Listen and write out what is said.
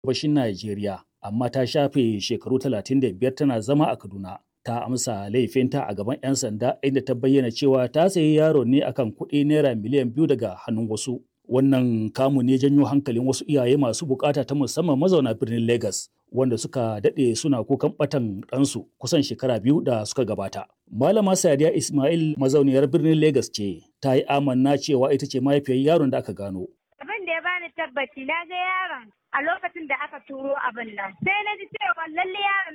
gabashin Najeriya, amma ta shafe shekaru 35 tana zama a Kaduna. Ta amsa laifinta a gaban 'yan sanda inda ta bayyana cewa ta sayi yaron ne akan kuɗi naira miliyan biyu daga hannun wasu. Wannan kamu ne janyo hankalin wasu iyaye masu bukata ta musamman mazauna birnin Legas, wanda suka daɗe suna kukan ɓatan ɗansu kusan shekara biyu da suka gabata. Malama Sadiya Ismail mazauniyar birnin Legas ce, ta yi amanna cewa ita ce mahaifiyar yaron da aka gano. Abin da ya bani tabbaci na ga yaron a lokacin da aka turo abin nan. Sai na ji cewa lalle yaron